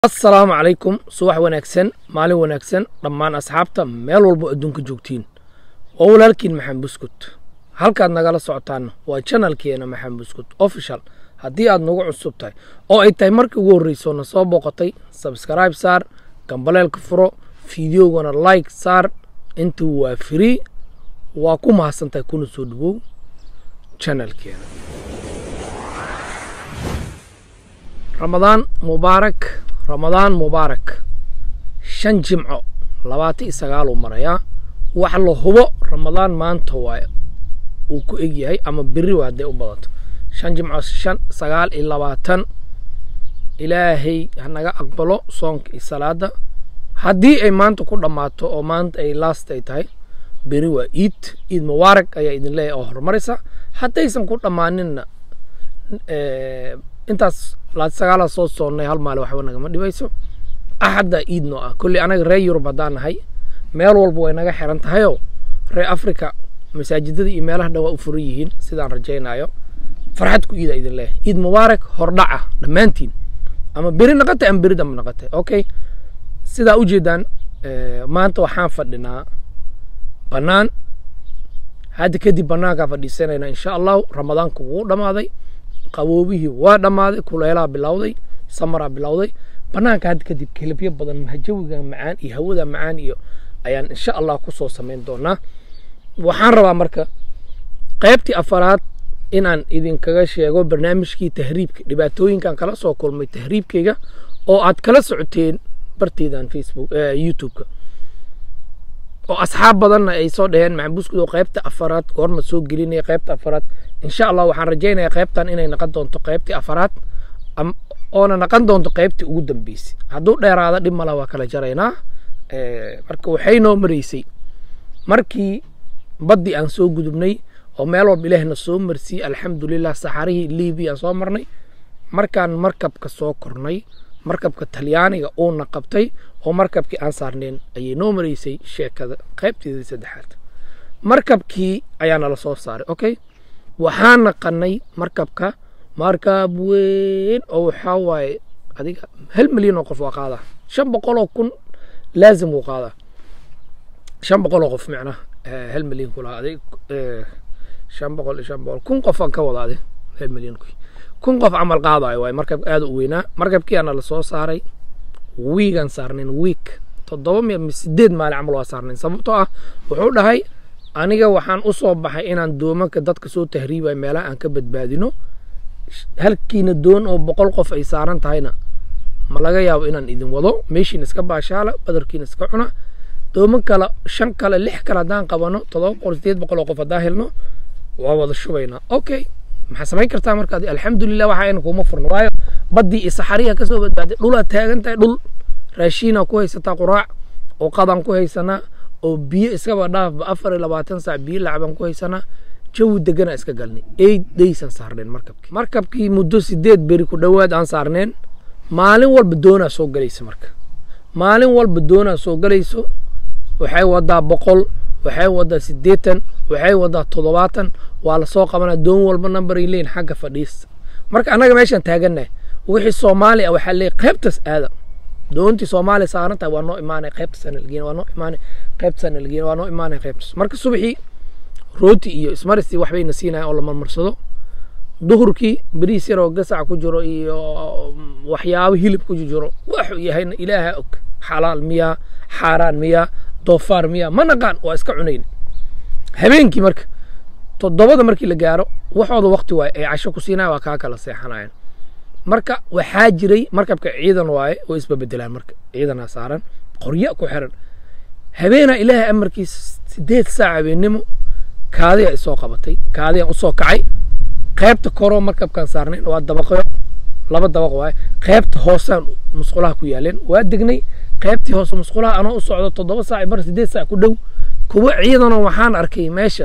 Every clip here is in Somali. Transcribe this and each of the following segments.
assalaamu calaykum subax wanaagsan maalin wanaagsan dhammaan asxaabta meel walbo adduunka joogtiin waa walaalkiin maxamed buskut halkaad nagala socotaana waa janalkeena maxamed buskut official haddii aad nagu cusub tahay oo ay tahay markii ugu horreyso na soo booqatay sabskribe saar gambaleelka furo fideogana like saar intuu waa free waa ku mahadsantahay kuna soo dhawow janalkeena ramadaan mubaarak ramadaan mubaarak shan jimco labaatan iyo sagaaluu marayaa wax la hubo ramadaan maanta waaye uu ku eg yahay ama beri waa hadday u badato shan jimco shan sagaal iyo labaatan ilaahay hanaga aqbalo soonka iyo salaada haddii ay maanta ku dhammaato oo maanta ay last ay tahay beri waa iid iid mubaarak ayaa idin leeyahay oo horumaraysa haddaysan ku dhammaaninna intaas laati sagaalaa soo soonnay hal maali waxba nagama dhibayso axadda iid noo ah kolley anaga reer yurub haddaan nahay meel walba way naga xiran tahayoo reer africa masaajidada iyo meelaha dhan waa u furan yihiin sidaan rajaynayo farxad ku iida idin leeyahay iid mubaarak hordhaca dhammaantiin ama beri naqatay ama beri damba naqatay okay sidaa ujeedaan maanta waxaan fadhinaa bannaan hadda kadib bannaankaa fadhiisanayna insha allahu ramadaanku wuu dhammaaday qaboobihii waa dhammaaday kuleelaha bilowday samaraa bilowday bannaanka hadda kadib kelibyo badan jawiga macaan iyo hawada macaan iyo ayaan insha allah kusoo samayn doonaa waxaan rabaa marka qaybtii afaraad inaan idinkaga sheego barnaamijkii tahriibka dhibaatooyinkan kala soo kulmay tahriibkayga oo aad kala socoteen barteedan facebook youtube-ka oo asxaab badanna ay soo dhaheen maxabuskudoo qaybta afaraad goorma soo gelinaya qaybta afaraad insha allah waxaan rajaynayaa qaybtan inay naqon doonto qaybtii afaraad oona naqon doonto qaybtii ugu dambeysay hadduu dheeraada dhib mala waa kala jaraynaa marka waxay noo maraysay markii baddii aan soo gudubnay oo meel walba ilaahna soo marsiiyey alxamdulilah saxarihii libiya aan soo marnay markaan markabka soo kornay markabka talyaaniga uuna qabtay oo markabkii aan saarneen ayay noo maraysay sheekada qaybteedii saddexaad markabkii ayaa nala soo saaray okay waxaan naqanay markabka markab weyn oo waxaa waaye adiga hal milyan oo qof waa qaadaa shan boqol oo kun laazim wuu qaadaa shan boqol oo qof micnaha hal milyan kulaha adig shan boqol iyo shan boqol kun qof aan ka wada adig hal milyan ku kun qof camal qaadayo waaye markab aad u weynaa markabkii aana la soo saaray wiigaan saarnayn wiik toddoba mi sideed maalin camal waa saarnayn sababtoo ah wuxuu dhahay aniga waxaan u soo baxay inaan doomanka dadka soo tahriibayo meelaha aan ka badbaadino halkiina doon oo boqol qof ay saaran tahayna ma laga yaabo inaan idin wado meeshiina iska baashaala badarkiina iska cuna dooman kale shan kale lix kale haddaan qabano toddoba boqol sideed boqol oo qof haddaan helno waa wada shubaynaa okay maxaa samayn kartaa markaad alxamdulilah waxa ayna kuma furno waayo baddii iyo saxariya kasoo badbaaday dhulaad taagan tahay dhul raashiinaa ku haysataa quraac oo qadaan ku haysanaa oo biyo iskaba dhaafba afar iyo labaatan saac biyo lacbaan ku haysanaa jawi deganaa iska galnay eight days aan saarneen markabkii markabkii muddo sideed beri ku dhowaad aan saarneen maalin walba doonaa soo galaysa marka maalin walba doonaa soo galayso waxay wadaa boqol waxay wadaa siddeetan waxay wadaa toddobaatan waa lasoo qabanaa doon walba nambaray leeyin xagga fadhiista marka annaga meeshaan taagannahay wixii soomaali ah waxaa leeyahy qaybtaas aada doontii soomaaliya saaran tahay waa noo imaanay qaybtaas analgeena waa noo imaanay qaybtaas analgeena waa noo imaanay qaybtaas marka subaxii rooti iyo ismaristii waxbayna siinayan oo la marmarsado duhurkii beriis yaroo gasac ku jiro iyo waxyaabo hilib ku jiro waxuu yahayna ilaaha og xalaal miyaa xaaraan miyaa doofaar miyaa ma naqaan waa iska cunayn habeenkii marka toddobada markii la gaaro waxooda wakti waaye ay casho ku siinaya waa kaa kala seexanayaan marka waxaa jiray markabka ciidan waaye oo isbabedelaan marka ciidanaa saaran qorya ku xiran habeenaa ilaahay amarkiisa sideed saac habeennimo kaadiyaa isoo qabatay kaadiyaan usoo kacay qaybta koroo markabkaan saarnayn waa dabaqyo laba dabaq waaye qaybta hoosaan musqulaha ku yaaleen waa degnay qaybtii hoose musqulaha anoo u socdo toddoba saac mar sideed saac ku dhow kuwa ciidanoo waxaan arkay meesha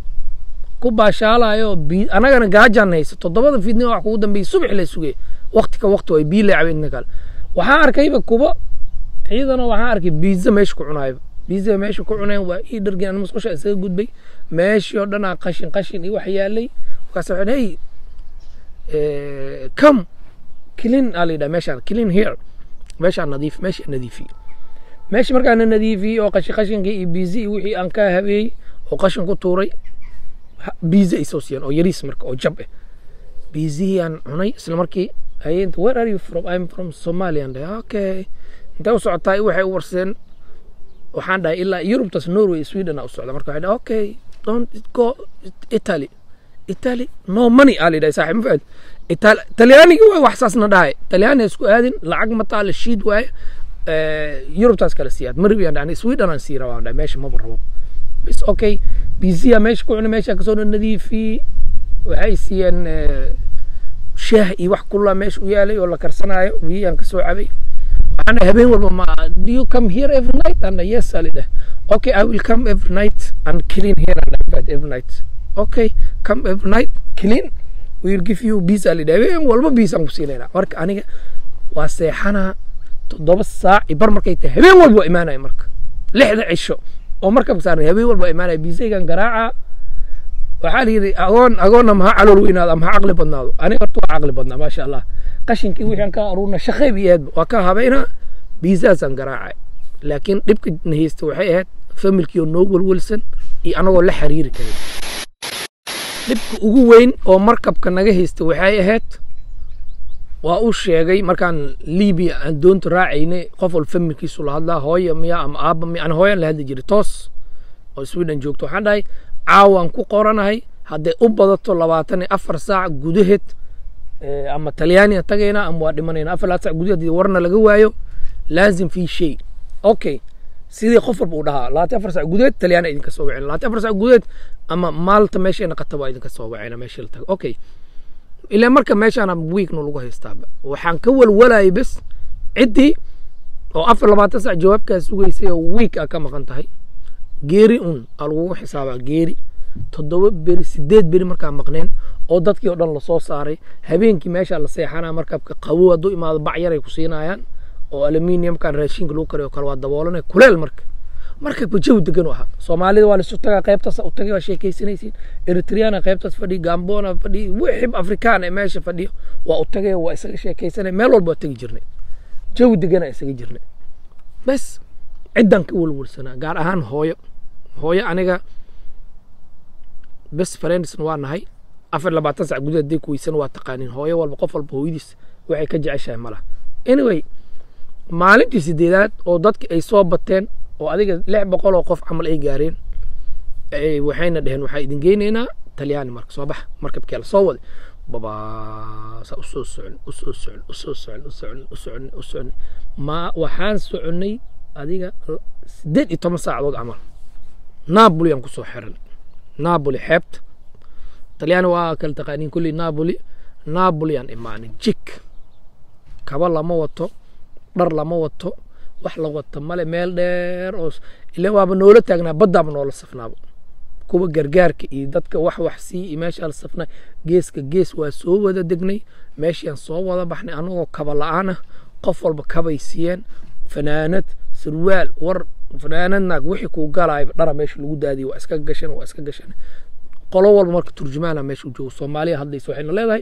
ku baashaalayo anagana gaajaan haysa toddobada fiidnimo wax kugu dambeeyey subax la sugay wakti ka wakti waay bii leecaba inta kale waxaan arkayba kuba ciidanoo waxaan arkay biiza meesha ku cunaayba biiza meesha ku cuneen waa ii dhargin ana musqusha isaga gudbay meeshii oo dhanaa qashin qashin iyo wax yaalay markaas waxaan hey come clean aa la yidhaha meeshaan clean here meeshaa nadiif meesha nadiifiye meesha markaana nadiifiyey oo qashi qashinkii iyo biizi iyo wixii aan ka habeeyey oo qashin ku tuuray biizi ay soo siiyeen oo yariis marka oo jab ah biizihii aan cunay isla markii hayeen where are you from I'm from Somalia and okay intee u socotaa waxay u warseen waxaan dhahay ilaa Yurubtas Norway Sweden u socda marka waxay dhahay okay don't go Italy Italy no money ali dhahay saaxiib ma Italy Talyaaniga way wax saasna dhahay Talyaani isku aadin lacag ma taal shiid waay Yurubtas kala siyaad marbi aan dhahay Sweden aan sii rabaa dhahay meesha ma rabo bas okay biziya meesha ku cunay meesha kasoo nadiifiyey waxay siiyeen shaah iyo wax kulla meesha u yaalay oo la karsanaayo biyaan kasoo cabay waxaana habeen walba ma do you come here every night and yes ali dheh okay i will come every night and clean here and bed every night okay come every night clean we will give you bees ali dheh habeen walba bees aan ku siinayna marka aniga waa seexanaa toddoba saac iyo bar markay tahay habeen walba waa imaanaya marka lixda cisho oo markabka saaran habeen walba waa imaanaya biisaygan garaaca waxaa la yidhi agoon agoonna maha calool weynaado ama ha caqli badnaado aniga horta waa caqli badnaa maasha allah qashinkii wixii aan ka aruurna shaqeyb iyo eedba waa ka habaynaa biisaasaan garaacay laakiin dhibka na haysta waxay ahayd familkii oo noo welwelsan iyo anagoo la xiriiri karin dhibka ugu weyn oo markabka naga haysta waxay ahayd waa uu sheegay markaan libiya aan doonta raacaynay qof wal familkiisu la hadlaa hooya miya ama aabba miya aan hooyaan la hadli jiray toos oo sweden joogto waxaan dhahay caawaan ku qoranahay hadday u badato labaatan iyo afar saac gudaheed ama talyaaniya tagaynaa ama waa dhimanayna afar labaatan saac gudaheed haddii warna laga waayo laazim fi shay okay sidii qof walba uu dhahaa labaatan afar saac gudaheed talyaaniya idinka soo wacayna labaatan afar saac gudaheed ama maalta meeshayna qata waa idinka soo wacayna meesha la tago okay ilaa marka meeshaana wiigna lagu haystaaba waxaan ka walwalayay bes ciddii oo afar labaatan saac jawaabkaa sugaysay oo wiig aa ka maqan tahay geeri un aa lagugu xisaabaa geeri toddoba beri sideed beri markaa maqneen oo dadkii oo dhan lasoo saaray habeenkii meeshaa la seexanaa markabka qabow hadduu imaado bac yaray ku siinayaan oo aluminiumkan raashinka lagu kariyo kale waa daboolanay kuleel marka markabka jawi degan u ahaa soomaalida waa laisu tagaa qaybtaas u tagay waa sheekaysanaysiin eritriana qaybtaas fadhiyo gambona fadhiyo wixib afrikaan ee meesha fadhiyo waa u tagay waa isaga sheekaysanay meel walba waa tegi jirnay jawi degana isaga jirnay bes ciddan ka welwelsanaa gaar ahaan hooyo hooyo aniga bes friendsna waa nahay afar labaatan sac gudaheed hadday ku weysan waa taqaanin hooyo walba qof walba hooyadiis waxay ka jeceshahay malaha anyway maalintii sideedaad oo dadki ay soo bateen oo adiga lix boqol oo qof camal ay gaareen waxayna dheheen waxaa idin geynaynaa talyaani marka soo baxa markabkee la soo waday babaasa usoo socon usoo socon usoo socon usocon usocon usocon ma waxaan soconay adiga sideed iyo toban saacadood camal napoli aan kusoo xiran napoli xeebta talyaani waa kala taqaaniin kulli napoli napoli aan imaanay jik kaba lama wato dhar lama wato wax la wato male meel dheer oo ila waaba noola taagnaa baddaaba noola safnaaba kuwa gargaarka iyo dadka wax wax sii iyo meeshaa la safnaa geeska gees waa soo wada degnay meeshaan soo wada baxnay anagoo kaba la-aan ah qof walba kabay siiyeen fanaanad sarwaal war fanaanad naag wixii kuu galaayba dhara meesha lagu daadiyay waa iska gashan waa iska gashan qolo walba marka turjumaana meesha u joogo soomaaliya hadlaysa waxayna leedahay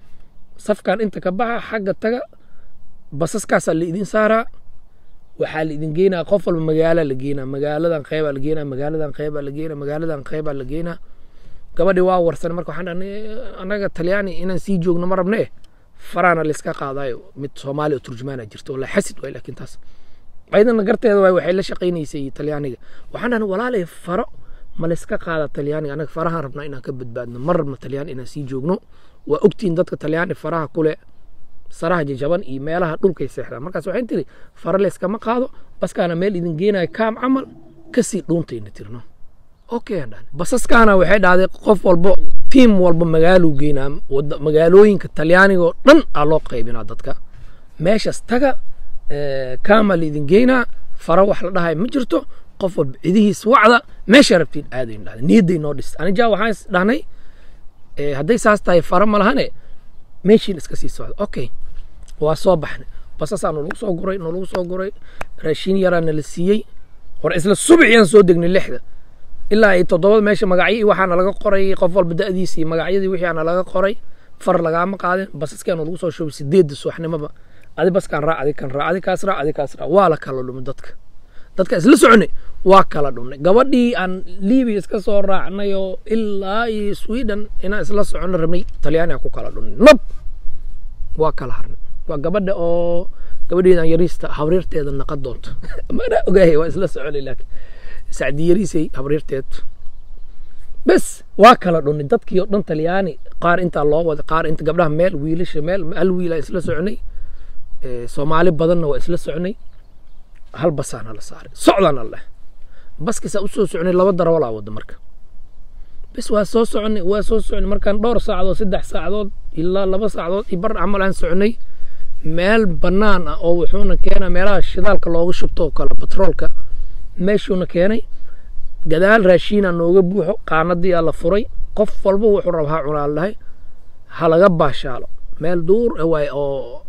safkan inta ka baxa xagga taga basaskaasaa la idin saaraa waxaa la idin geynaa qof walba magaala la geynaa magaaladan qeybaa la geynaa magaaladan qeybaa la geynaa magaaladan qeybaa la geynaa gabadhi waa warsan marka waxaan dhahnay annaga talyaani inaan sii joogno ma rabne faraana layska qaadayo mid soomaali oo turjumaana jirto wala xasid waay laakiin taas ayadana garteeda waay waxay la shaqaynaysay talyaaniga waxaan dhahnay walaalay faro ma layska qaada talyaaniga annaga farahaan rabnaa inaan ka badbaadno ma rabno talyaani inaan sii joogno waa ogtihin dadka talyaani faraha kule saraha jajaban iyo meelaha dhulkay seexdaan markaas waxay tiri fara layskama qaado baskaana meel idin geenayo kaam camal kasii dhuuntayna tirno okay aan dhahnay basaskaana waxay dhahday qof walba tiim walba magaaluu geynaa magaalooyinka talyaaniga oo dhan aa loo qaybinaa dadka meeshaas taga kaama laidin geynaa fara wax la dhahay ma jirto qof walba cidihiis wacda meesha rabtiin aadayn dhahday niyadday noo dhistay anija waxaan is dhahnay hadday saas tahay fara ma lahane meeshiin iska sii socda okay waa soo baxnay basasaa nolagu soo guray nolagu soo guray raashiin yaraa nala siiyey hore isla subixiyaan soo degnay lixda ilaa ay toddobada meesha magacyo waxaana laga qoray qof walba da'diisa iyo magacyadii wixii aana laga qoray far lagaama qaadin basaskaa nolagu soo shubay sideedda subaxnimoba adi baskaan raac adi kan raac adi kaas raac adi kaas raac waa la kala dhumay dadka dadka isla soconay waa kala dhumnay gabadhii aan libiya iska soo raacnay oo ilaa iyo sweden inaan isla socono rabnay talyaani aan ku kala dhumnay nab waa kala harnay waa gabadha oo gabadheedan yariista habriirteeda naqa doonto mana ogaahay waa isla soconay laakiin sacdi yariisay habriirteed bes waa kala dhunay dadkii oo dhan talyaani qaar intaa loo wada qaar inta gabdhaha meel wiilasha meel hal wiil aan isla soconay soomaali badanna waa isla soconay hal basaana la saaray socdaana leh baskiisaa usoo soconay laba darawalaa wada marka bes waa soo soconay waa soo soconay markaan dhowr saacadood saddex saacadood ilaa laba saacadood iyo bar camal aan soconay meel bannaan ah oo wuxuuna keenaa meelaha shidaalka looga shubto oo kale batroolka meeshuuna keenay gadaal raashiina nooga buuxo qaanadiyaa la furay qof walba wuxuu raba ha cunaa dhahay ha laga baashaalo meel duur waay oo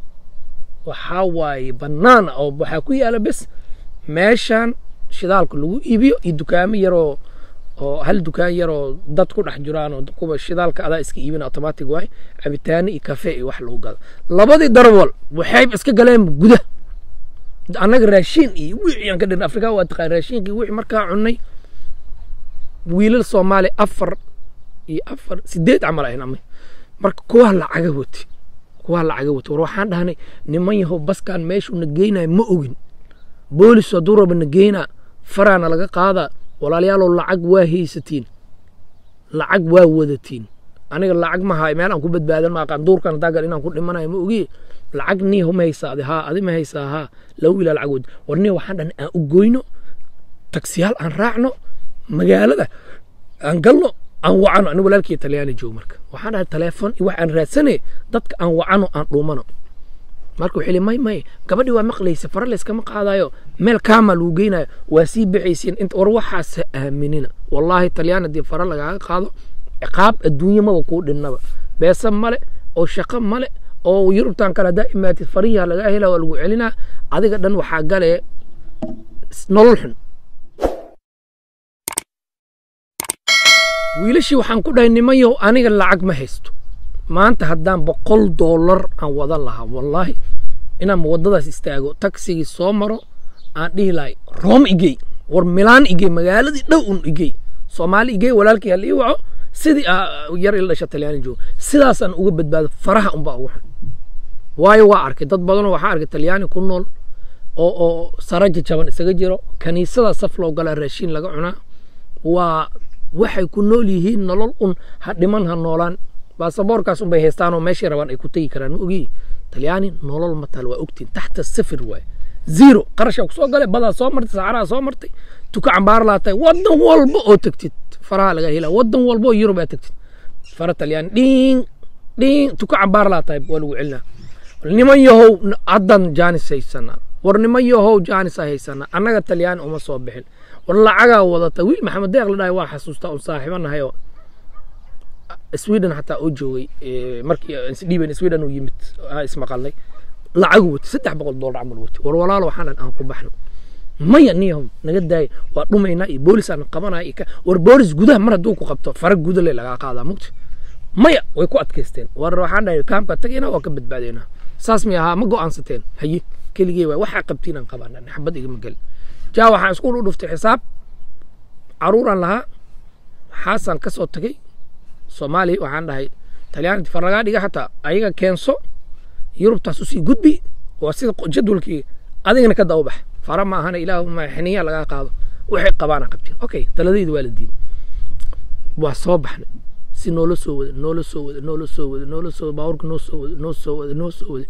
waxaa waaye bannaan ah oo waxaa ku yaala bes meeshaan shidaalka lagu iibiyo iyo dukaamo yaroo oo hal dukaan yaroo dad ku dhex jiraan oo kuwa shidaalka adaa iska iibin automatic waay cabitaano iyo kafe iyo wax lagu gado labadii darwal waxay iska galeen guda annaga raashiin iyo wixii aan ka dhirnay afrika waa taqaan raashiinkii wixii markaa cunnay wiilal soomaali afar iyo afar sideed camal ahayn ama marka kuwaa lacaga wati kuwaa lacaga wati war waxaan dhahnay niman yahow baskaan meeshuu na geynayo ma ogin boolis hadduu raba na geynaa faraana laga qaadaa walaalayaalow lacag waa haysatiin lacag waa wadatiin aniga lacag ma haay meel aan ku badbaadan ma aqaan duurkan haddaa gal inaan ku dhimanayo ma ogi lacag nii ma haysaa adi haa adi ma haysaa haa laba wiilaa lacag wadi war nii waxaan dhahnay aan u goyno taksiyaal aan raacno magaalada aan galno aan wacano ani walaalkii talyaani joog marka waxaan dhahay teleefon iyo wax aan raadsane dadka aan wacano aan dhuumano marka wuxuu li may may gabadhii waa maqlaysa fara layskama qaadayo meel kaama lagu geynayo waa sii bixaysiin inta war waxaasa aaminina wallaahi talyaan haddii fara lagaaga qaado ciqaab adduunye maba kuu dhinnaba beesa male oo shaqo male oo yurubtan kale haddaa imaatid farihiha lagaa hela waa lagu celinaa adiga dhan waxaa gale nolol xun wiilashii waxaan ku dhahay nimanyow aniga lacag ma haysto maanta haddaan boqol doolar aan wadan lahaa wallaahi inaan waddadaas istaago tagsigii soo maro aan dhihi lahay room igey war milaan igey magaaladii dhow un igey soomaali igey walaalkii hal ii waco sidii yar ila dhasha talyaani joogo sidaasaan uga badbaado faraha unbaa ugu xun waayo waa arkay dad badanoo waxaa arkay talyaani ku nool oo oo saraja jaban isaga jiro kaniisada saf loo galaa raashiin laga cunaa waa waxay ku nool yihiin nolol un ha dhiman ha noolaan baasaboorkaas unbay haystaan oo meeshay rabaan ay ku tegi karaan ma ogi talyaani nolol matal waa ogtiin taxta sifir waaye zero qarashaa ku soo galay badaa soo martay saxaraha soo martay tuka cambaar laatay waddan walba oo tegtid faraha laga helaa waddan walba oo yurub aa tegtid fara talyaani dhiin dhiin tuka cambaar laatay waa lagu celinaa niman yahow haddan jaanis haysanaa war niman yahow jaanis a haysanaa annaga talyaani uma soo bixin war lacagaa wadata wiil maxamed deeq la dhahay waa xasuustaa un saaxiibo nahay oo sweden xataa oo joogay markii isdhiiban sweden uu yimid ismaqalnay lacagu wati saddex boqol doolar camal wati war walaalo waxaan dhan aan ku baxno maya niyahow naga daaya waa dhumaynaa iyo boolis aan qabanaya iyo war boolis gudaha mar hadduu ku qabto fara gudale lagaa qaadaa mugti maya way ku adkaysteen war waxaan dhahay kaamka tagayna waa ka badbaadaynaa saas mi ahaa ma go'aansateen haye keligee waay waxaa qabtiin aan qabaan xabad igama gelin jaa waxaan iskuul u dhuftay xisaab caruuraan lahaa xaasaan ka soo tagay soomaaliya waxaan dhahay talyaani far lagaa dhiga xataa ayaga keenso yurubtaas usii gudbi waa sida jadwalkii adigana ka daba bax fara ma ahana ilaahuma xiniya lagaa qaado waxay qabaana qabtiin okay taladayda waa la diiday waa soo baxnay si noola soo wada noola soo wada noola soo wada noola soo baaburka noo soo wada noo soo wada noo soo wada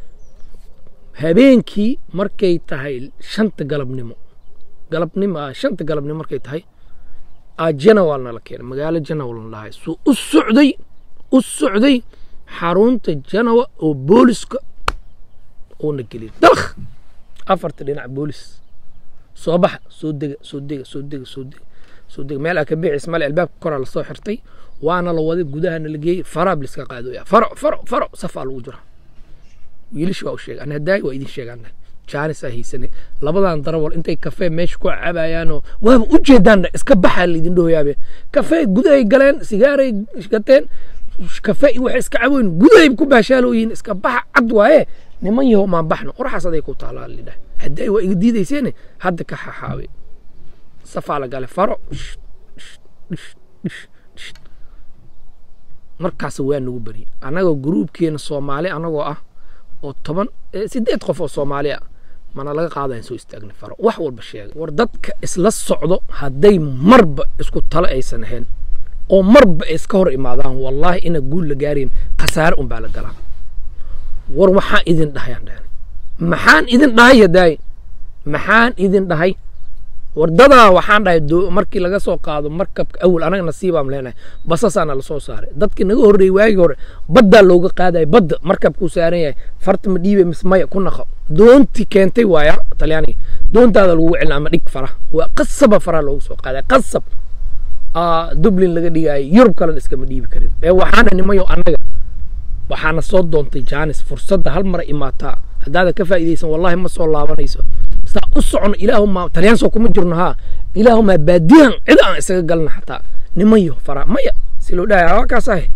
habeenkii markay tahay shanta galabnimo galabnimo shanta galabnimo markay tahay janawal nala keenay magaalo janawal na dhahay suu u socday u socday xarunta janawa oo booliska uuna geliyay dalkh afarta dhinac boolis soo baxa soo dega soo dega soo dega soo dega soo dega meel aa ka bicis male albaabka koraa lasoo xirtay waana la waday gudahana la geeyey faraab liska qaadooya faro faro faro safaa lagu jira wiilish waa u sheegay ana hadaayi waa idin sheegaan jaanis aa haysane labadan darawal intay kafee meesha ku cabayaanoo waaba u jeedaan iska baxaa laydin dhooyaabe kafee gudahay galeen sigaaray gateen kafee waxay iska caboyn gudahay ku baashaalooyihin iska baxa cad waaye niman yahow maan baxno qoraxaas aday ku taalaa lidhah haddii waa iga diidayseene hadda ka xaxaabe safaa la gale faro markaas waa nagu beri annagoo gruubkeena soomaali annagoo ah oo toban sideed qof oo soomaali ah mana laga qaadayan soo istaagnay faro wax walba sheegay war dadka isla socdo hadday marba isku talo aysan ahayn oo marba ay iska hor imaadaan wallaahi ina guul la gaarayn khasaare un baa la galaa war waxaan idin dhahayaan dhahan maxaan idin dhahay yadaay maxaan idin dhahay wardadaa waxaan dhahay markii laga soo qaado markabka awal anaga nasiibaan leenahay basasaana lasoo saaray dadkii naga horreeyey waagii hore baddaa looga qaadaya badda markabkuu saaran yahay farta ma dhiibe mise maya ku naqo doontii keentay waaya talyaaniga doontaada lagu celina ama dhig fara waa qasaba faraha loogu soo qaadaya qasab dublin laga dhigaayo yurub kalena iskama dhiibi karin ee waxaana nimayo annaga waxaana soo doontay jaanis fursadda hal mara imaataa haddaadan ka faa'iidaysan wallahi ma soo laabanayso saa u socono ilaahuma talyaanso kuma jirno haa ilaahumaa baadiyan cid aan isaga galna xataa nimayo fara maya si loo dhahay waa kaas ahe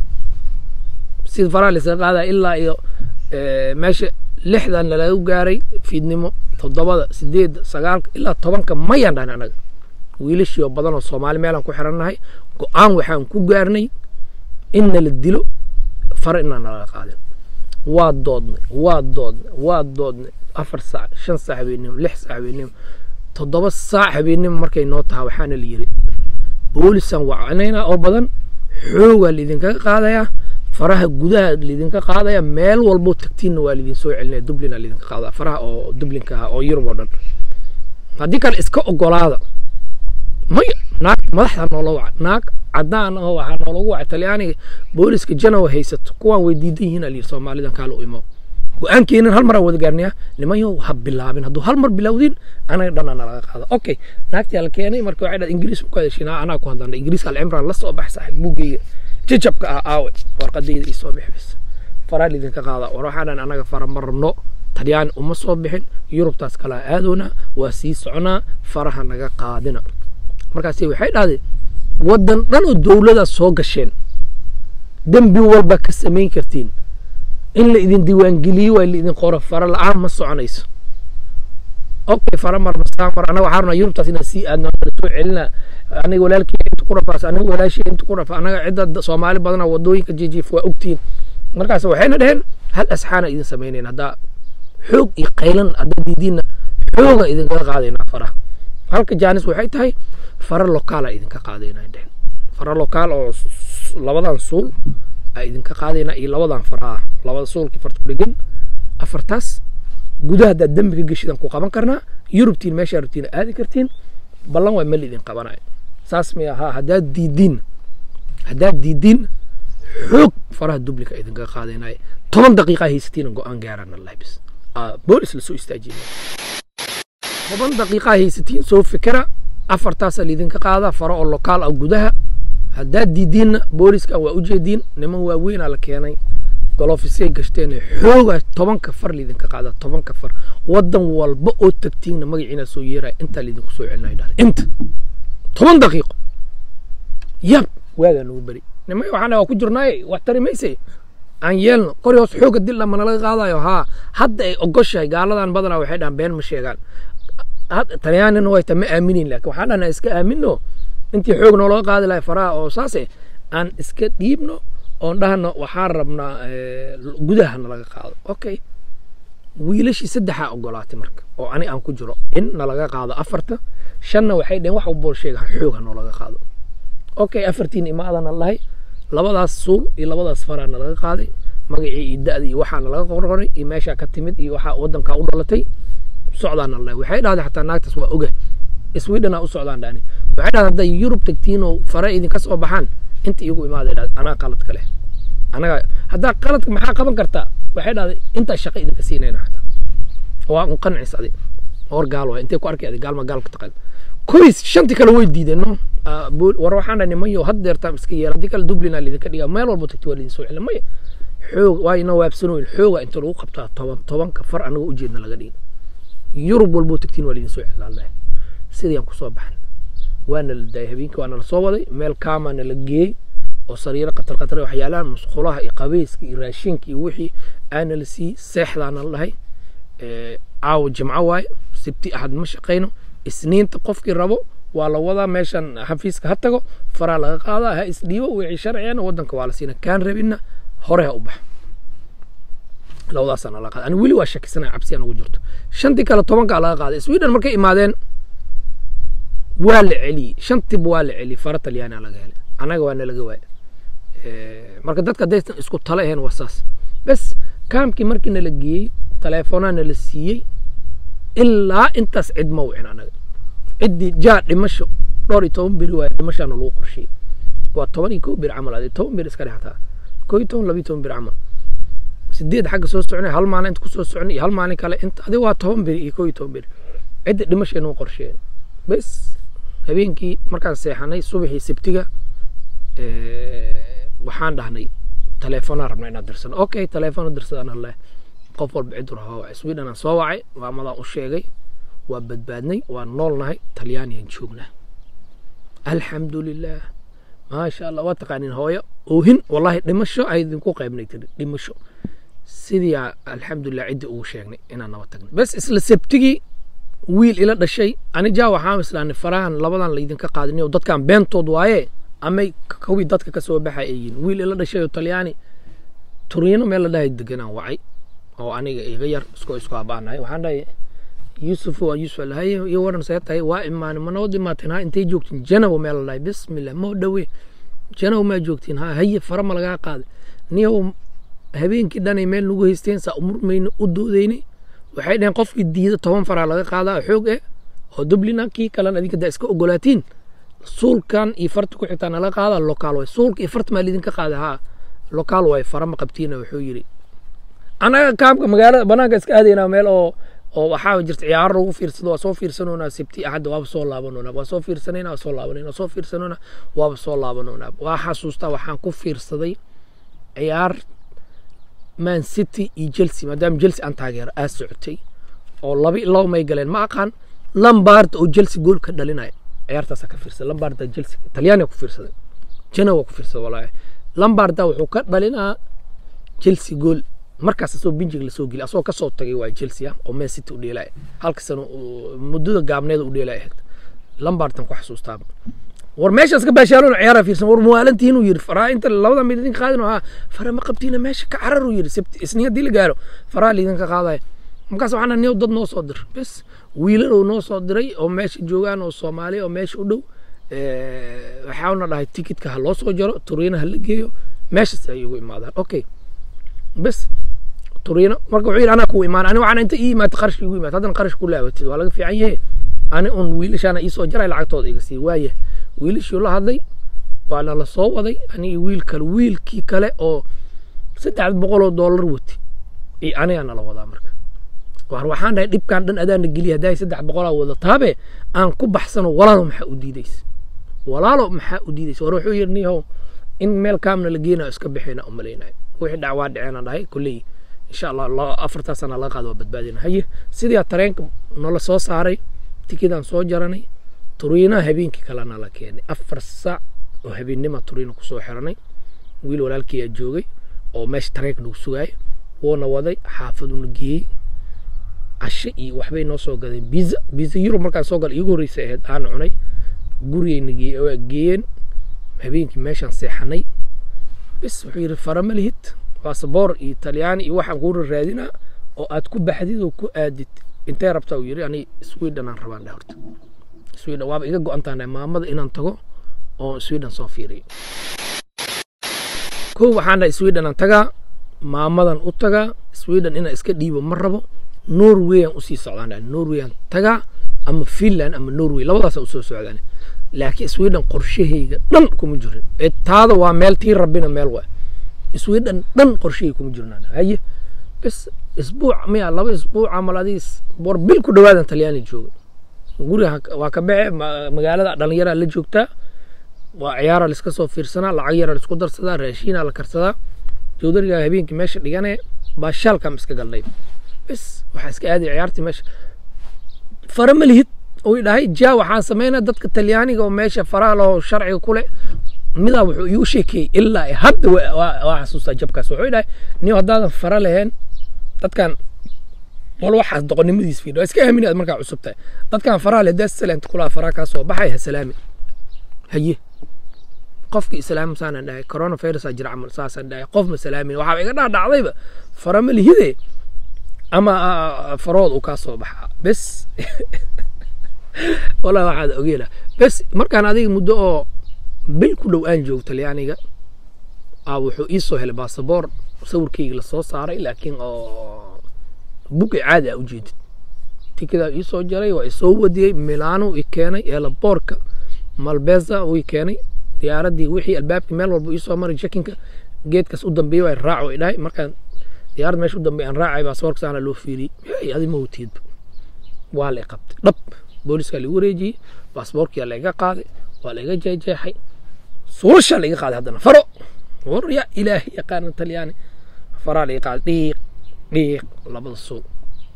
sida faraha laisaga qaadaya ilaa iyo meesha lixdan lalagu gaaray fiidnimo toddobada sideedda sagaalka ilaa tobanka mayaan dhahan anaga wiilashii oo badan oo soomaali meelaan ku xirannahay go-aan waxaan ku gaarnay in nala dilo fara inaan nalaga qaadin waa doodnay waa doodnay waa doodnay afar saac shan saac habeenimo lix saac habeenimo toddoba saac habeenimo markay noo tahay waxaana la yiri boolisaan wacanaynaa oo badan xoogaa laidinkaga qaadayaa faraha gudaha laidinka qaadaya meel walboo tagtiinna waa laidin soo celinaya dublina laidinka qaadaya faraha oo dublinka ah oo yurub oo dhan haddii kale iska ogolaada maya naag madaxda noola waca naag caddaan oo waxaa noolagu wacay talyaaniga booliska janowa haysato kuwaan way diidan yihiin alyiri soomaalidan kaala u imo go-aankeenan hal mar aan wada gaarnaya nimanyo ha bilaabin hadduu hal mar bilowdin anaga dhana nalaga qaada okay naagtii la keenay marka waxay dhahay ingiriis ku hadashin anaa ku hadlana ingiriiska alcimraan la soo bax saaxib buugeyga jajabka ah aawe warqadayda ii soo bixbis faraa lidinka qaada war waxaa dhan anaga fara ma rabno talyaani uma soo bixin yurubtaas kalaa aadoona waa sii soconaa faraha naga qaadina markaasi waxay dhahdeen waddan dhan oo dowladaas soo gasheen dembi walba ka samayn kartiin in la idin diiwaangeliyo waa la idin qoro fara la-aan ma soconayso okay fara mar masaan mar anaga waxaa rabnaa yurubtaas inaan sii aadno soo celina aniga walaalkii inta ku rafaas aniga walaashii inta ku rafa anaga cidda soomaali badana wadooyinka jijiif waa ogtihiin markaas waxayna dheheen hal asxaana idin samaynayn haddaa xoog iyo qaylan haddaa diidiinna xooga idinkaga qaadaynaa faraha halka jaanis waxay tahay fara lokaala idinka qaadaynaa dheheen fara lokaal oo labadan suul aa idinka qaadaynaa iyo labadan faraha labada suulkii farta ku dhegan afartaas gudaha haddaad dembi ka geshidan ku qaban karnaa yurubtiin meeshaa rabtiin aadi kartiin ballan waa mali idin qabanayo saas may ahaa haddaad diidiin haddaad diidiin xoog faraha dublika idinkaga qaadaynaayo toban daqiiqa haysatiina go-aan gaaraan allah bis boolis lasoo istaajiya toban daqiiqa haysatiin soo fikira afartaasaa laidinka qaadaa faro oo lokaal ah gudaha haddaad diidiinna booliska waa ujeediin niman waaweynaa la keenay golofisay gashteen xoogaa tobanka far laidinka qaadaa tobanka far waddan walba oo tagtiinna magaciina soo yeeraya intaa laidinku soo celinaya dhale inta toban daqiiqo yab waagaa nagu beri nimay waxaan waa ku jirnaaye wax tari mayse aan yeelno kori hoos xooga dil dhamma nalaga qaadayo haa hadda ay ogoshahay gaaladan badanaa waxay dhahan been ma sheegaan talyaanina way ta ma aaminin laakin waxaan dhahnaa iska aamino intii xoog noolaga qaadi lahay faraha oo saase aan iska dhiibno oon dhahno waxaan rabnaa gudaha nalaga qaado okay wiilashii saddexaa ogolaatay marka oo ani aan ku jiro in nalaga qaado afarta shanna waxay dhaheen wax bool sheega xoog ha noolaga qaado okay afartiin imaadana lahay labadaas suul iyo labadaas faraa nalaga qaaday magacii iyo da-da iyo waxaa nalaga qorqoray iyo meeshaa ka timid iyo waxaa waddankaa u dhalatay socdaana lahay waxay dhahday xataa naagtaas waa oga sweden aa u socdaan dhani waxay dhahday hadday yurub tagtiinoo fare idinka soo baxaan inta iigu imaaday dhahday anaa qaladka leh anaga haddaa qaladka maxaa qaban kartaa waxay dhahday intaa shaqo idinka siinayna xataa waa un qancis adi hor gaal waa intay ku arkay adi gaalma gaalka taqaan koys shanti kale way diideen no war waxaan dhahay nimanyo had deertaan iska yeela haddii kale dublina lidinka dhigaa meel walbo tagti waa lidin soo celin maya xoog waa ina waabsanooyin xooga inta lagu qabtaa toban tobanka far anaga ujeedna laga dhigin yurub walbo tagtiin waa lidin soo celin allah sidayaan kusoo baxan waana la daayay habeenkii waana la soo waday meel kaamaana la geeyey oo sariiro qatar qatar waxyaalaan musqulaha iyo qabeyska iyo raashinka iyo wixii aana la siiyey seexdaana la dhahay caawa jimco waaye sibti axad ma shaqayno isniinta qofkii rabo waa la wadaa meeshan xafiiska ha tago faraa laga qaadaa ha isdhiibo wixii sharciyana wadanka waa la siina kaan rabinna hore ha u bax labadaasana laga qaada ani weli waa shakisanaya cabsi aan ugu jirto shantii kale tobankaa laga qaaday sweden markay imaadeen waa la celiyey shantiba waa la celiyey fara talyaana laga helay annaga waa nalaga waaya marka dadka haddaysan isku tale ahayn waa saas bes kaamkii markii nala geeyey taleefonaa nala siiyey ilaa intaas cid ma wicin anaga ciddii jaa dhimasho dhowr iyo toban beri waaya dhimashaana lagu qorsheeyey waa toban iyo kow beri camal adi toban beri iska dhexataa koo iyo toban labiyo toban beri camal sideed xagga soo soconay hal maalin inta kusoo soconay iyo hal maalin kale inta adi waa toban beri iyo koo iyo toban beri cidda dhimasheena u qorsheeyeen bes habeenkii markaan seexanay subaxii sibtiga waxaan dhahnay taleefonaa rabna inaad dirsano okay taleefon dirsadaan alle qof walba cid rahaa wacay sweden aan soo wacay maamadaan u sheegay waa badbaadnay waa noolnahay talyaaniyan joognaa alxamdulilah maasha allah waa taqaanin hooyo oohin wallahi dhimasho ay idinku qaybnay tiri dhimasho sidii alxamdulilah ciddii ugu sheegnay inaan naba tagnay bes isla sabtigii wiil ila dhashay ani jaa waxaan islaanay farahan labadan laydinka qaadinayo dadkan beentood waaye amay kawii dadka ka soo baxay ay yihin wiil ila dhashay oo talyaani turiino meel la dhahay deganaan wacay oo aniga iga yar iskoo isku abaanahay waxaan dhahay yuusuf waa yuusuf alahay iyo waran see tahay waa imaani ma noo dhimaateen ha intay joogtiin janawo meel la dhahay bismillah moo dhowe janawo maa joogtiin ha haye fara ma lagaa qaaday niyow habeenkii dhanay meel nagu haysteen saa umurmayna u doodaynay waxay dhaheen qofkii diida toban faraa laga qaadaa xoog eh oo dublina kii kalena adinka daa iska ogolaatiin suulkan iyo farta ku xitaa nala qaada lokaal way suulka iyo farta maa lidinka qaada haa lokaal way fara ma qabtiina wuxuu yidhi anaga kaamka magaalada banaanka iska aadaynaa meel oo oo waxaa jirta ciyaaro lagu fiirsado waa soo fiirsanoonaa sibti axadda waaba soo laabanoonaa waa soo fiirsanayna waa soo laabanayna waa soo fiirsanoonaa waaba soo laabanoonaa waa xasuustaa waxaan ku fiirsaday ciyaar man city iyo chelsea maadaama chelsea aan taageero aad socotay oo laba laba may galeen ma aqaan lambaarda oo chelsea gool ka dhalinaya ciyaartaasaa ka fiirsaday lambaarda chelsea talyaaniga ku fiirsaday jana waa ku fiirsaday walaahi lambaarda wuxuu ka dhalinaa chelsea gool markaas asoo binjiga lasoo geliy asoo kasoo tagay waa chelsea ah oo man city u dheelaya halka sano muddada gaabneeda u dheelaya ahayd lambaardan ku xasuustaa war meeshaas ka baashaalona ciyaara fiirsan war muwaalantihin uu yiri faraa inta labada mid idinka qaadin haa fara ma qabtiina meesha ka carar uu yiri sabti isniin haddii la gaaro faraa laydinka qaadaya markaas waxaan niyow dad noo soo dir bes wiilalow noo soo diray oo meesha joogaan oo soomaali oo meesha u dhow waxaana dhahay tikitka ha loo soo jaro turiina ha la geeyo meeshaas ay ugu imaadaan okay bes turiino marka wuxuu yidhi anaa kuu imaan ani waxaan inta ii imaata qarashka igu imaata haddana qarash ku laabatid waa laga fiican yahe ani un wiilashaana iisoo jaray lacagtooda iga sii waaya wiilashii la hadlay waa nala soo waday ani wiil kale wiilkii kale oo saddex boqol oo doolar wati iyo anigaa nala wadaa marka war waxaan dhahay dhibkan dhan adaana geliya hadday saddex boqolaa wadataabe aan ku baxsano walaalo maxaa u diidaysa walaalo maxaa u diidaysa war wuxuu yidhi nihow in meel kaamna la geenayo iska bixina umalaynayo wixii dhacwaa dhaceen aan dhahay kulley insha allah afartaa sana laga qaado waa badbaadina haye sidii tareenka nala soo saaray tikidaan soo jaranay turiina habeenkii kalena la keenay afar saac oo habeennima turiina kusoo xiranay wiil walaalkiiyaa joogay oo meesha tareenka nagu sugaaya wuuna waday xaafaduna geeyey cashe iyo waxbay noo soo gadeen biza biza yurub markaan soo galay iigu horreysay ahayd aan cunay gurigayna geeyeen habeenkii meeshaan seexanay bis wuxuu yidhi farama lihid basaboor iyo talyaani iyo waxaan kuu raadinaa oo aad ku baxdid oo ku aadid intee rabtaa uu yidhi ani sweden aan rabaan dheh horta sweden waaba iga go-antaana maamada inaan tago oo sweden soo fiiriyo kow waxaan dhahay sweden aan tagaa maamadan u tagaa sweden inaan iska dhiibo ma rabo norwayaan usii socdaan dhahay norwayaan tagaa ama finland ama norway labadaasaan usoo socdaan laakiin sweden qorshahayga dhan kuma jirin ee taada waa meel tii rabbina meel waa sweden dhan qorshahayga kuma jirnaan haye bes isbuuc miya laba isbuuc camal adiis war bil ku dhawaadan talyaani jooga guriga waa ka baxe magaalada dhalinyaraa la joogtaa waa ciyaara laiska soo fiirsanaa lacag yaraa laisku darsadaa raashiinaa la karsadaa joodarigaa habeenkii meesha dhigane baashaalkaam iska galnay bes waxaa iska aaday ciyaartii meesha fara ma lihid uu dhahay ja waxaan sameynaa dadka talyaaniga oo meesha faraha laho sharciga ku leh midaa wuxuu iigu sheekeeyey ilaa ay hadda wa- waa waa xasuustaa jabkaas wuxuu dhahay nin haddaadan fara lahayn dadkan wal waxaas doqonnimadiis fiidho waa iska aamini aad markaa cusub tahay dadkan faraha leh daas salaanta kulaa faraa kaa soo baxay ha salaami haye qofki islaam saanaan dhahay coronavirus aa jira camal saasaan dhahay qof ma salaamin waxaa iga dhaadhacdayba fara ma lihide ama ah, farood uu kaa soo baxaa bes walaa waxaad ogeela bes markaan adiga muddo oo bil ku dhow aan joogto talyaaniga aa wuxuu ii soo helay baasaboor sawirkayga lasoo saaray laakiin oo buga caadi a ujeedid tikidaa ii soo jaray waa isoo wadiyey milano i keenay eelaboorka malbeza uu i keenay diyaaradii wixii albaabkii meel walba iisoo maray jekinka geedkaas u dambeeyey waa raaco i dhahay markaan diyaarad meesha u dambeey aan raacay baasaboorka saana loo fiiriyey hey adi ma watiidba waa la i qabtay dhab booliiskaa lagu wareejiyey baasaboorkiyaa laiga qaaday waa laiga jeexjeexay suulashaa laiga qaaday haddana faro war ya ilaahi yaqaana talyaani faraa laiga qaaday dhiiq dhiiq labada suuq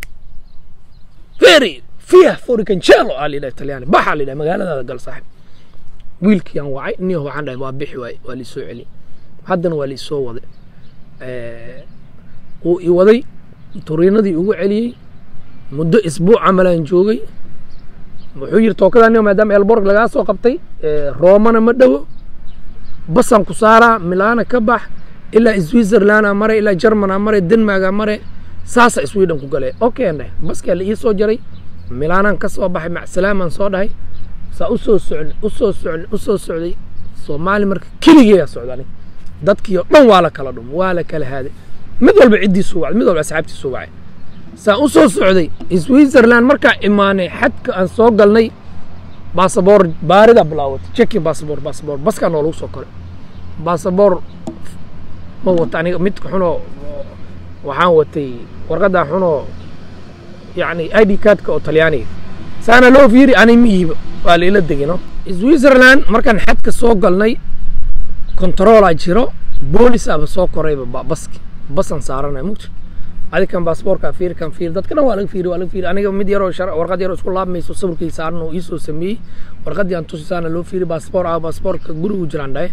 feri fiya foricancelo aa layidhaha talyaani baxa layidhaha magaaladaada gal saaxib wiilkii aan wacay niyo waxaan dhahay waa bixi waaye waa laisoo celi haddana waa laisoo waday wuu i waday turiinadii ugu celiyey muddo isbuuc camalaan joogay wuxuu yiri tookadaa niyo maadaama elborg lagaa soo qabtay roomana ma dhowo basaan ku saaraa milana ka bax ilaa switzerlanda mare ilaa germana mare denmarga mare saasa sweden ku galee okay ndhahay baskaa la ii soo jaray milaanaan ka soo baxay macsalaamaan soo dhahay saa u soo socn u soo socn u soo socday soomaali marka keligeeyaa socda anig dadkii oo dhan waa la kala dhum waa la kala haaday mid walba ciddiisu wacday mid walba asxaabtiisu wacay saa u soo socday switzerland markaa imaanay xadka aan soo galnay baasaboor baarida bilaawatay checking baasaboor baasaboor baskaa noolagu soo koray baasaboor ma wata aniga midka xunoo waxaan watay warqaddaa xunoo yani id cardka oo talyaaniga saana loo fiiri ani miihiba waa laila degino switzerland markaan xadka soo galnay controlaa jiro boolisaaba soo korayba ba- baski basan saaranay mugta adikan baasaboorkaa fiiri kan fiiri dadkana waa laga fiiri waa laga fiiri aniga mid yaroo shar warqad yaroo isku laabmayso sawirkii saaran oo iisoo sameeyey warqaddii aan tusi saana loo fiiri baasaboor ah baasaboorka gurigu jiraan dhahay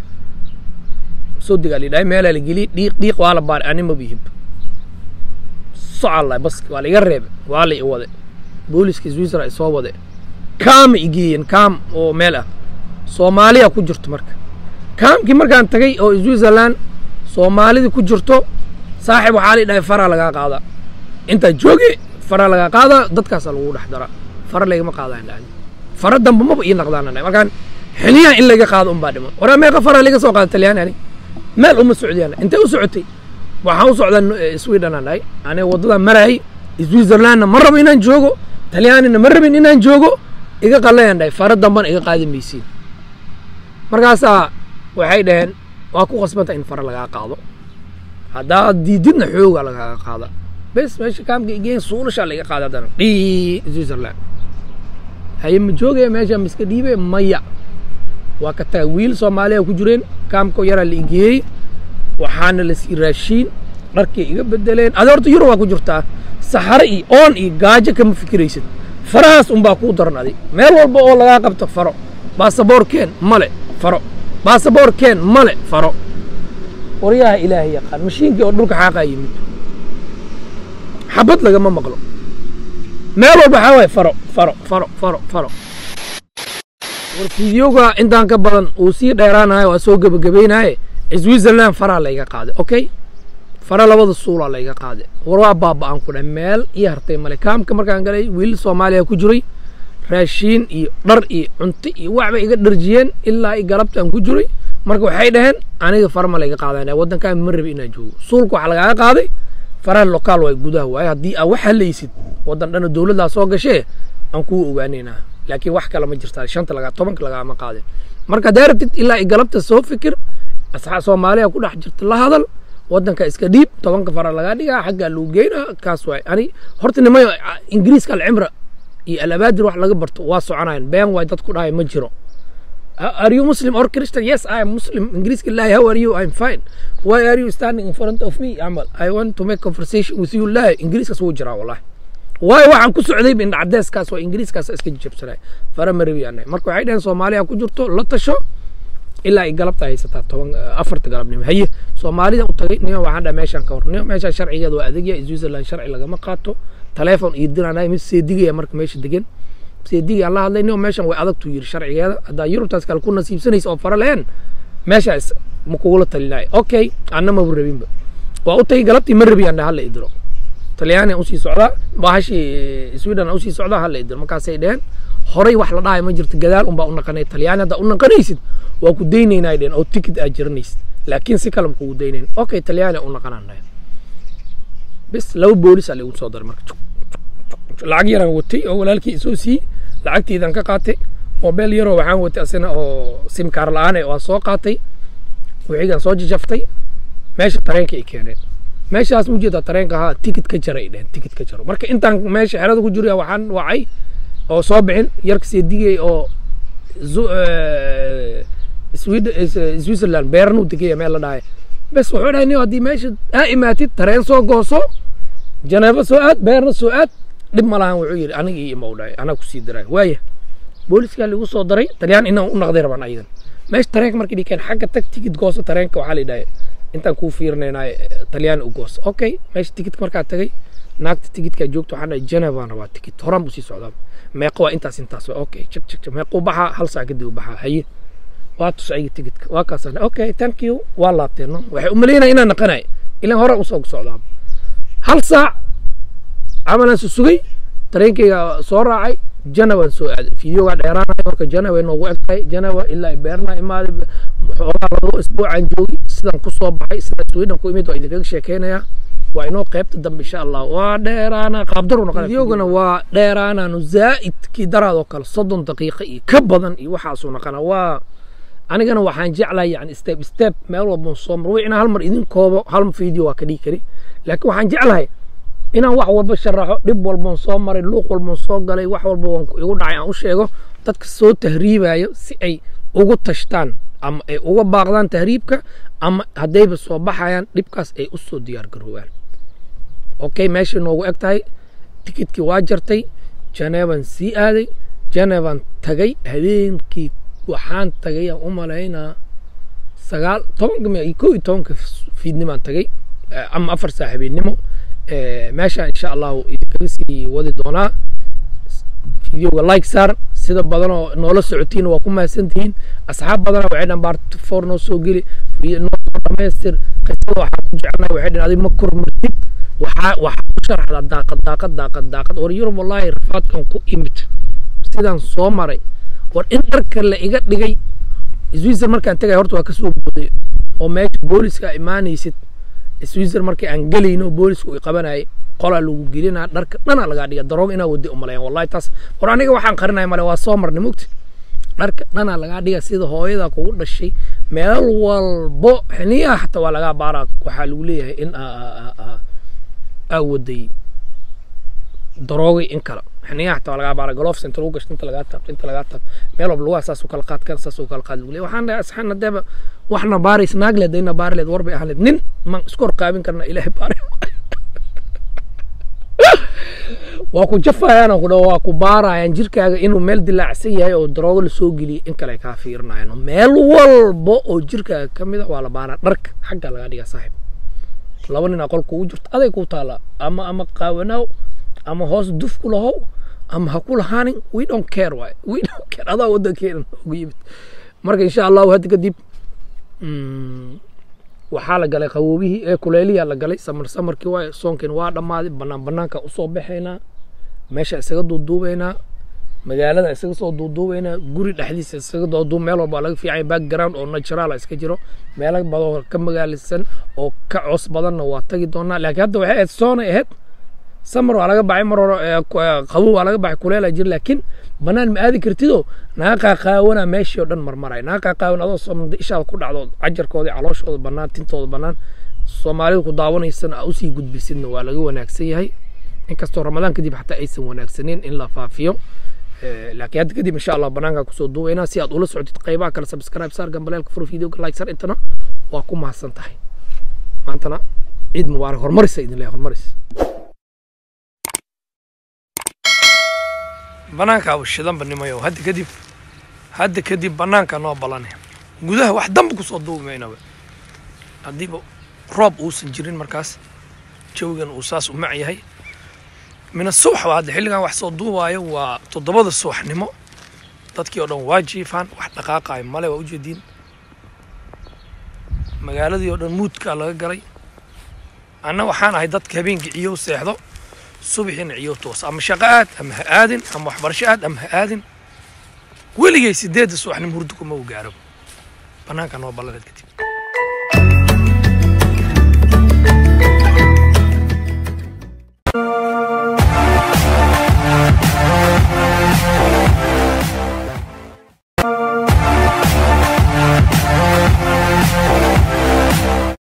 soo degaa la dhahay meelaa la geliyey dhiiq dhiiq waa la baaray ani ma bihib socalla baski waa la iga reebay waa la i wade booliska switzerland ay soo wade kaama i geeyeen kaam oo meel ah soomaaliya ku jirto marka kaamkii markaan tagay oo switzerland soomaalidii ku jirto saaxib waxaa la dhahay faraa lagaa qaadaa intaa jooge faraa lagaa qaadaa dadkaasaa lagu dhex daraa fara lagama qaadaan dhahay fara damba maba ii naqdaan dhahay markaan xiliyahan in laga qaado unbaa dhiman waraa meeqa faraa laga soo qaada talyaani ani meel uma socdiyaan intee u socotay waxaan u socdaa eh, sweden aan dhahay aniga waddadaa maraayay switzerlandna ma rabo inaan joogo talyaanina ma rabin inaan joogo iga qallayaan dhahay fara dambana iga qaadi maysiin markaasaa waxay dhaheen waa ku qasbanta in fara lagaa qaado haddaad diididna xoogaa lagaaga qaada bes meesha kaamka igeen suulashaa laga qaada haddana dhii switzerland haye ma joogaya meesha ma iska dhiibe maya waa ka taga wiil soomaaliya ku jireen kaamko yaraa la igeeyey waxaana la sii raashiin dharkay iga bedeleen adi horta yurub waa ku jirtaa saxare iyo oon iyo gaajo kama fikiraysid farahaas unbaa kuu daran adig meel walba oo lagaa qabto faro baasaboorkeen male faro baasaboorkeen male faro waryaha ilaahay yaqaan mashiinkii oo dhulka xaaqaa yimid xabad lagama maqlo meel walba waxaa waaye faro faro faro faro faro war fideoga intaan ka badan uu sii dheeraanayo waa soo gebagabaynaye switzerland faraa layga qaaday okay fara labada suulaa layga qaaday war waa baaba'an ku dhahay meel ii hartay male kaamka markaan galay wiil soomaaliya ku jiray raashiin iyo dhar iyo cunto iyo waxbay iga dharjiyeen ilaa i galabtaan ku jiray marka waxay dhaheen aniga fara ma layga qaadanaya waddankaan ma rabi inaan joogo suulka waxaa lagaaga qaaday faraha lokaal waay gudaha waaye haddii aa wax halaysid waddan dhana dowladdaa soo gashee aan kuu ogaanaynaa laakiin wax kale ma jirtaa shanta lagaa tobanka lagaama qaadin marka haddaa rabtid ilaa i galabta soo fikir asxaab soomaaliya ku dhex jirta la hadal waddanka iska dhiib tobanka fara lagaa dhigaa xaggaa lagu geynaa kaas waay ani horta nimayo ingiriiska alcimra iyo alabaadir wax laga barto waa soconayan been waay dad ku dhahay ma jiro are you Muslim or Christian? Yes, I am Muslim. Ingiriiska lahi, how are you? I'm fine. Why are you standing in front of me? Amal, I want to make conversation with you. Lahi, Ingiriiskaas wuu jiraa wallahi. waayo waxaan ku socday in cadeeskaas waa ingiriiskaas iska jabsanay fara ma rabi anay marka waxay dhaheen soomaaliya ku jirto la tasho ilaa ay galabta haysataa toban afarta galabnimo haye soomaalida u tagay nima waxaan dhaha meeshaan ka hor nima meeshaan sharcigeeda waa adagya switzerland sharci lagama qaato taleefon iyo diraan mid seedigaya marka meesha degan seedigaan la hadlay nima meeshan way adagtuu yiri sharcigeeda haddaa yurubtaas kale ku nasiibsanaysa oo fara lehen meeshaas ma kugula talinaayo okay anna maba rabinba waa u tagay galabtii ma rabi aan dhaha hala idiro talyaaniga usii socdaa bahashii sweden usii socdaa hala idiro markaasay dheheen horay wax la dhahay ma jirto gadaal unbaa u naqanay talyaani haddaa u naqanaysid waa ku daynaynaa dheheen oo ticket aad jiranaysid laakiin si kale ma kugu daynayn okay talyaani u naqanaan dhahay bis laba boolis aa laigu soo daray marka lacag yaraan watay oo walaalkii isoo siiyey lacagtiidan ka qaatay mobeel yaroo waxaan watay asina oo simkaar la-aan waa soo qaatay wixigaan soo jajaftay meesha tareenka ay keeneen meeshaas mu jeedaa tareenka ahaa tikit ka jara ay dheheen tikit ka jaro marka intaan meesha xerada ku jiro waxaan wacay oo soo bixin yarka seedigay oo switzerland beeran uu degaya meel la dhahay bes wuxuu dhahay nin haddii meesha aa imaatid tareen soo gooso janeebo soo aad beerna soo aad dhib ma lahan wuxuu yidhi aniga iyo ima u dhahay anaa kusii daray waaya booliskaa ligu soo daray talyaan inaan u naqday rabaan ayadan meesha tareenka markii dhikeen xagga tag tikid gooso tareenka waxaa la yidhahay intaan kuu fiirinaynaa talyaan u gooso okay meesha tikidka markaa tagay naagta tikidkaa joogta waxaan dhahay genevaan rabaa tikid horaan buu sii socdaa meeqa waa intaas intaas waa okay jig jig meequu baxaa hal saac kadib u baxaa haye waa tus ayga tikidka waa kaasaan okay thank you waa laabteen no waxay u malaynaya inaan naqanay ilan hore usoo socdaa hal saac camalaan su sugay tareenkayga soo raacay janawaan soo aaday fideogaa dheeraanaya marka janawa noogu eg tahay janawa ilaa ay beerna imaaday xoogaa labo isbuucaan joogi sidaan ku soo baxay sidaan sweden ku imid waa idinkaga sheekeynayaa waa inoo qaybta dambe insha allah waa dheeraana qaabdaru noqon fideogana waa dheeraanaanu zaa'idkii daraadoo kale soddon daqiiqo iyo ka badan iyo waxaasuu noqona waa anigana waxaan jeclahay yani step step meel walban soo mar wixina hal mar idin koobo hal video waa ka dhigi kari laakiin waxaan jeclahay inaan wax walba sharaxo dhib walban soo maray luuq walban soo galay wax walba waan igu dhacay aan u sheego dadka soo tahriibayo si ay ugu tashtaan ama ay uga baaqdaan tahriibka ama haddayba soo baxayaan dhibkaas ay u soo diyaar garoobaan okay meeshay noogu eg tahay tikidkii waa jartay janeeban sii aaday janeeban tagay habeenkii waxaan tagay aan u malaynaa sagaal tobanka kow iyo tobanka fiidnimaan tagay ama afar saa habeennimo meeshaan insha allahu idinkaga sii wadi doonaa videoga like saar sida badanoo noola socotiin waa ku mahadsantihiin asxaab badana waxay dhan baart for noo soo geli noo soo dhamaystir qisada waxaan ku jecelnahay waxay dhan adig ma kormartid waxaa waxaa ku sharaxdaa daaqad daaqad daaqad daaqad war yurub wallaahi rafaadkan ku imid sidaan soo maray war in dharka la iga dhigay switzerland markaan tegay horta waa kasoo booday oo meesha booliska imaanaysid switzerland markii aan gelayno boolisku i qabanayay qolaa lagu gelinaa dharka dhanaa lagaa dhiga daroog inaa wadi umalayan wallahi taas war aniga waxaan qarinaya male waa soo marnay mugti dharka dhanaa lagaa dhiga sida hooyada kugu dhashay meel walbo xiniyaha xataa waa lagaa baaraa waxaa lagu leeyahay in aa waday daroogay in kale xiniyaha xataa waa lagaa baaraa golofs inta lagu gashto inta lagaa taabto inta lagaa taabto meel walba lugaha saas u kala qaad kan saas u kala qaad lagu leeyahay waxaan dhahay asxaan hadeeba waxna baarays naag leed dayna baari leed war bay ahaan leed nin maan isku horqaabin karna ilaahay baari waa ku jafayaan ku dhaw waa ku baarayaan jirkaaga inuu meel dilaacsan yahay oo daroogo lasoo geliyay in kale kaa fiirinayaan meel walba oo jirkaaga ka mid a waa la baaraa dharka xagga laga dhigaa saaxiib laba nin aqol kugu jirto aday ku taala ama ama qaawanaaw ama hoos duf ku lahow ama ha ku lahaanin we don't care waay we don't care adaa wadankeena ugu yimid marka insha allahu hadda kadib waxaa la galay qawoobihii ee kuleeliyaa la galay samar samarkii waay soonkiina waa dhammaaday banaan banaanka usoo baxaynaa meesha isaga duuduubaynaa magaalada isaga soo duuduubaynaa guri dhexdiisa isaga duuduub meel walba laga fiicanya background oo natural iska jiro meelo badan ka magaalisan oo ka coos badanna waa tagi doonaa laakiin hadda waxay ahayd soonay ahayd samar waa laga baxay mar hore qabow waa laga baxay kuleelaa jir laakiin banaan ma aadi kartidoo naga qaaqaawana meeshii oo dhan marmaray naga qaaqaawan adoo soomaalida ishaada ku dhacdo cajarkooda calooshooda bannaan tintooda bannaan soomaalida ku daawanaysana aa usii gudbisidna waa laga wanaagsan yahay inkastoo ramadaan kadib xataa aysan wanaagsaneyn in la faafiyo laakiin hadda kadib insha allah banaankaa kusoo duubaynaa si aad ula socotid qaybaha kale subscribe saar gambaleelka furo videoga like sar intana waa ku mahadsan tahay maantana ciid mubaarak horumarisa idin leeyahay horumaris banaanka abu shidanba nimayo hadda kadib hadda kadib banaanka noo balane gudaha wax damba kusoo duubi maynaba haddiiba roob uusan jirin markaas jawigan uu saas u mac yahay mina subax waa hadda xilligan wax soo duubaayo waa toddobada subaxnimo dadkii oo dhan waa jiifaan wax dhaqaaqaayo male waa ujeediin magaaladii oo dhan muudkaa laga galay anna waxaan ahay dadka habeenkii ciyow seexdo subaxiina ciyow toos ama shaqo aad ama ha aadin ama waxbarasho aad ama ha aadin weligay sideedda subaxnimo hurdo kuma u gaaro bannaanka noo ballaneed kadib